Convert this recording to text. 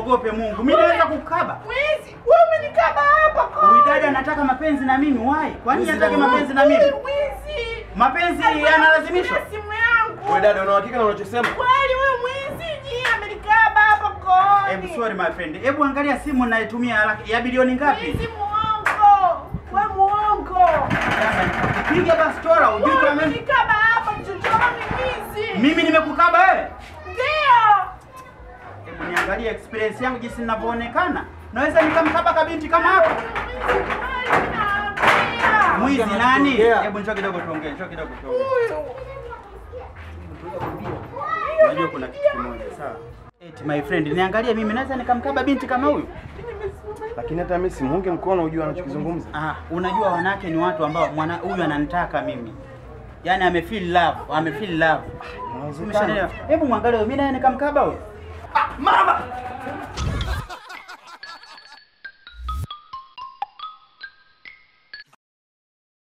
muogope Mungu. Mimi naweza kukaba. Mwizi, wewe umenikaba hapa kwa. Huyu dada anataka mapenzi na mimi, why? Kwa nini anataka mapenzi na mimi? Mwizi. Mapenzi yanalazimishwa. Simu yangu. Wewe dada, una uhakika na unachosema? Kweli wewe mwizi, ni amenikaba hapa kwa. Hebu sorry my friend. Hebu angalia simu ninayotumia haraka. Ya bilioni ngapi? Mwizi muongo. Wewe muongo. Piga basi tora ujue Wewe kama mimi umenikaba hapa mchochoro ni mwizi. mimi nimekukaba wewe. Ndio. Hebu niangalie experience yangu jinsi ninavyoonekana. Naweza nikamkaba kabinti kama hapo. Mwizi kweli naambia. Mwizi nani? Tuongea. Hebu njoo kidogo tuongee, njoo kidogo tuongee. Huyu. Unajua kuna kitu kimoja, sawa? Eti my friend, niangalie mimi naweza nikamkaba binti kama huyu? Lakini hata mimi simuunge mkono ujue anachokizungumza. Ah, unajua wanawake ni watu ambao mwana huyu ananitaka mimi. Yaani ame feel love, ame feel love. Umeshanielewa? Hebu mwangalie mimi naye nikamkaba huyu. Mama!